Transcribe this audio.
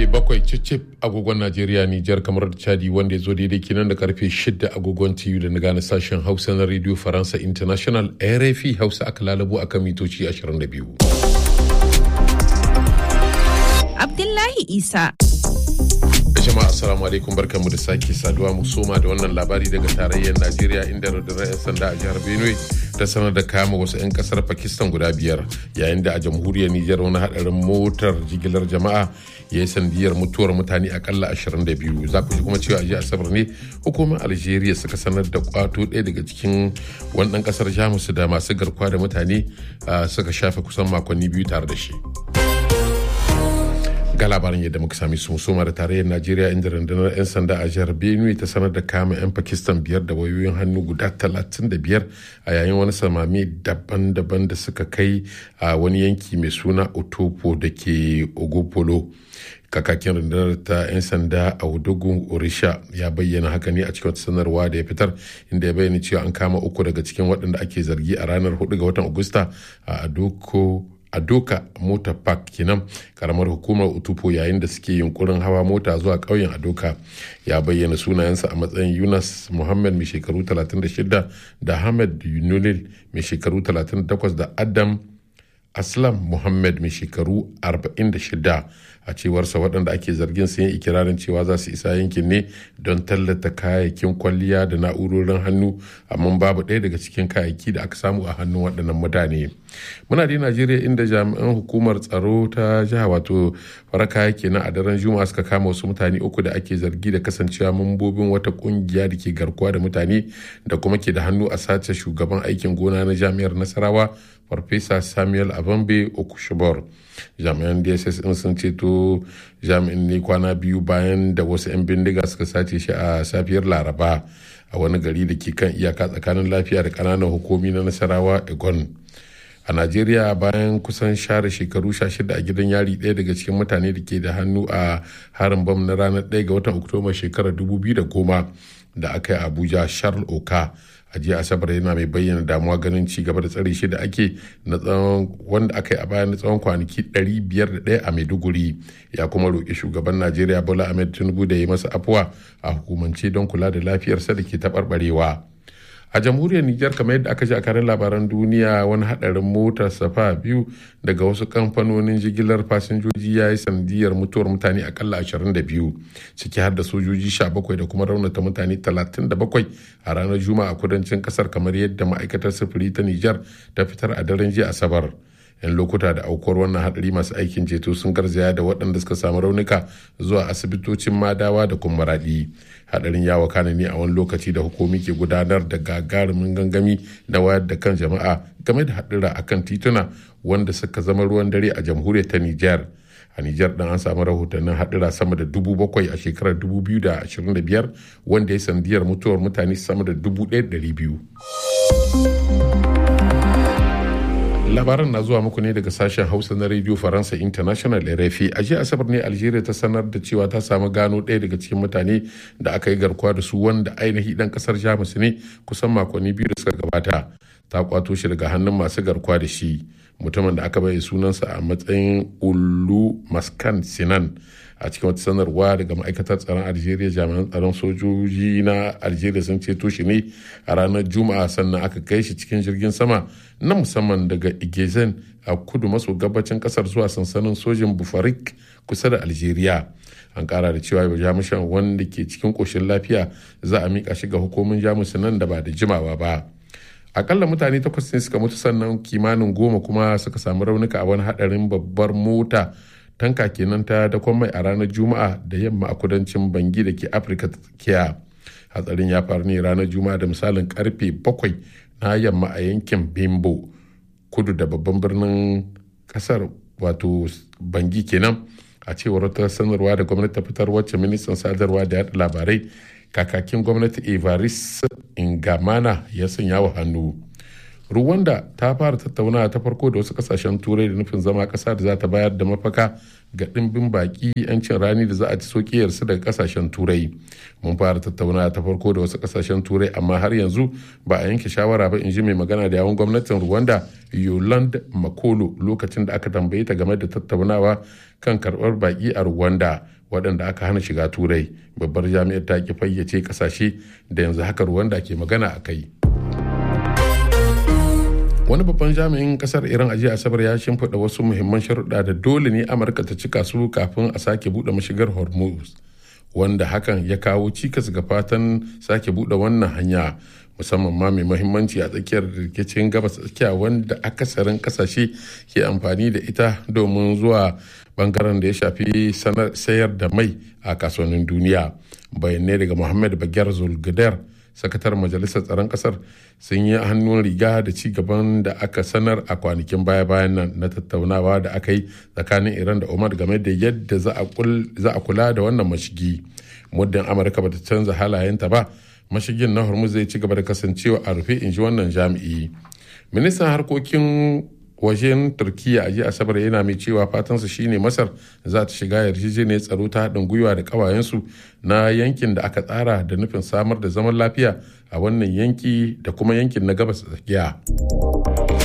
karfe bakwai cicip agogon Najeriya Nijar kamar da Chadi wanda ya zo daidai kenan da karfe shida agogon TU da na gane sashen Hausa na Radio Faransa International RFI Hausa aka lalabo akan mitoci 22. Abdullahi Isa. jama'a assalamu alaikum barkanmu da sake saduwa mu soma da wannan labari daga tarayyar najeriya inda rundunar 'yan sanda a jihar benue ta sanar da kama wasu 'yan kasar pakistan guda biyar yayin da a jamhuriyar nijar wani hadarin motar jigilar jama'a ya yi sandiyar mutuwar mutane akalla 22 za ku ji kuma cewa a jiya asabar ne hukumar algeria suka sanar da kwato ɗaya daga cikin wani ɗan kasar jamus da masu garkuwa da mutane suka shafe kusan makonni biyu tare da shi. ga labarin yadda muka sami su musoma da tarayyar najeriya inda rundunar 'yan sanda a jihar benue ta sanar da kama 'yan pakistan biyar da wayoyin hannu guda 35 a yayin wani samami daban-daban da suka kai a wani yanki mai suna otopo da ke ogopolo kakakin rundunar ta 'yan sanda a wudugun orisha ya bayyana haka ne a cikin sanarwa da ya fitar inda ya bayyana cewa an kama uku daga cikin waɗanda ake zargi a ranar 4 ga watan agusta a adoko a doka mota park kenan karamar hukumar utupo yayin da suke yunkurin hawa mota zuwa ƙauyen adoka ya bayyana sunayensa a matsayin yunus muhammad mai shekaru 36 da hamad yunulil mai shekaru 38 da adam aslam muhammad mai shekaru 46 a cewarsa waɗanda ake zargin sun yi ikirarin cewa za su isa yankin ne don tallata kayayyakin kwalliya da na'urorin hannu amma babu ɗaya daga cikin kayayyaki da aka samu a hannun waɗannan mutane muna da najeriya inda jami'an hukumar tsaro ta jiha wato faraka kenan a daren juma'a suka kama wasu mutane uku da ake zargi da kasancewa mambobin wata kungiya da ke garkuwa da mutane da kuma ke da hannu a sace shugaban aikin gona na jami'ar nasarawa farfesa samuel abambe okushibor jami'an dss in sun ceto jami'in ne kwana biyu bayan da wasu 'yan bindiga suka sace shi a safiyar laraba a wani gari da ke kan iyaka tsakanin lafiya da kananan hukumi na nasarawa egon a najeriya bayan kusan share shekaru 16 a gidan yari ɗaya daga cikin mutane da ke da hannu a harin bam na ranar 1 ga watan oktoba shekarar 2010 da aka yi abuja charles oka a jiya asabar yana mai bayyana damuwa ganin ci gaba da tsare shi da ake na tsawon wanda aka yi a bayan na tsawon kwanaki 501 a maiduguri ya kuma roƙi shugaban najeriya bola ahmed tinubu da ya masa afuwa a hukumance don kula da lafiyarsa da ke taɓarɓarewa a jamhuriyar nijar kamar yadda aka ji a karin labaran duniya wani hadarin motar safa biyu daga wasu kamfanonin jigilar fasinjoji ya yi sandiyar mutuwar mutane akalla 22 ciki har da sojoji 17 da kuma raunata mutane 37 a ranar juma'a a kudancin kasar kamar yadda ma'aikatar sufuri ta nijar ta fitar a daren jiya asabar yan lokuta da aukuwar wannan hadari masu aikin ceto sun garzaya da waɗanda suka samu raunuka zuwa asibitocin madawa da kuma raɗi hadarin ya wakana ne a wani lokaci da hukumi ke gudanar da gagarumin gangami na wayar da kan jama'a game da hadura akan tituna wanda suka zama ruwan dare a jamhuriyar ta Nijar. a Nijar dan an samu rahotannin hadura sama da dubu bakwai a shekarar 2025 wanda ya sandiyar mutuwar mutane sama da dubu ɗaya biyu. labaran na zuwa muku ne daga sashen hausa na radio faransa international rfi a jiya asabar ne algeria ta sanar da cewa ta samu gano ɗaya daga cikin mutane da aka yi garkuwa da su wanda ainihi dan kasar jamus ne kusan makonni biyu da suka gabata ta kwato shi daga hannun masu garkuwa da shi mutumin da aka bai sunansa a matsayin ulu maskan sinan a cikin wata sanarwa daga ma'aikatar tsaron algeria jami'an tsaron sojoji na algeria sun ceto shi ne a ranar juma'a sannan aka kai shi cikin jirgin sama na musamman daga igezen a kudu maso gabacin kasar zuwa sansanin sojin bufarik kusa da algeria an kara da cewa jamushan wanda ke cikin koshin lafiya za a mika shi ga hukumin jamus nan da ba da jimawa ba akalla mutane takwas ne suka mutu sannan kimanin goma kuma suka samu raunuka a wani hadarin babbar mota tanka kenan ta dakon mai a ranar juma'a da yamma a kudancin bangi da ke afirka tsakiya hatsarin ya faru ne ranar juma'a da misalin karfe bakwai na yamma a yankin bimbo kudu da babban birnin kasar wato bangi kenan a cewar wata sanarwa da gwamnati ta fitar wacce ministan sadarwa da yada labarai kakakin gwamnati evaris ingamana ya sanya wa hannu Rwanda ta fara tattaunawa ta farko da wasu kasashen turai da nufin zama kasa da za ta bayar da mafaka ga ɗimbin baki 'yancin rani da za a ci sokiyarsu daga kasashen turai mun fara tattaunawa ta farko da wasu kasashen turai amma har yanzu ba a yanke shawara ba in ji mai magana da yawon gwamnatin rwanda yoland makolo lokacin da aka tambaye ta game da tattaunawa kan karɓar baki a rwanda waɗanda aka hana shiga turai babbar jami'ar ta ki fayyace kasashe da yanzu haka rwanda ke magana a kai wani babban jami'in kasar iran a jiya asabar ya shimfiɗa wasu muhimman sharuɗa da dole ne amurka ta cika su kafin a sake buɗe mashigar hormuz wanda hakan ya kawo cikas ga fatan sake buɗe wannan hanya musamman ma mai mahimmanci a tsakiyar rikicin gabas tsakiya wanda akasarin kasashe ke amfani da ita domin zuwa bangaren da ya shafi sayar da mai a kasuwannin duniya bayanai daga muhammad bagyar zulgadar sakatar majalisar tsaron kasar sun yi hannun riga da ci gaban da aka sanar a kwanakin baya-bayan nan na tattaunawa da aka yi tsakanin iran da omar game da yadda za a kula da wannan mashigi muddin amurka bata canza halayenta ba mashigin na hormuz zai ci gaba da kasancewa a rufe in ji wannan jami'i ministan harkokin wajen turkiya a jiya asabar yana mai cewa fatansa shine masar za ta shiga yarjejeniyar tsaro ta haɗin gwiwa da ƙawayensu na yankin da aka tsara da nufin samar da zaman lafiya a wannan yanki da kuma yankin na gabas tsakiya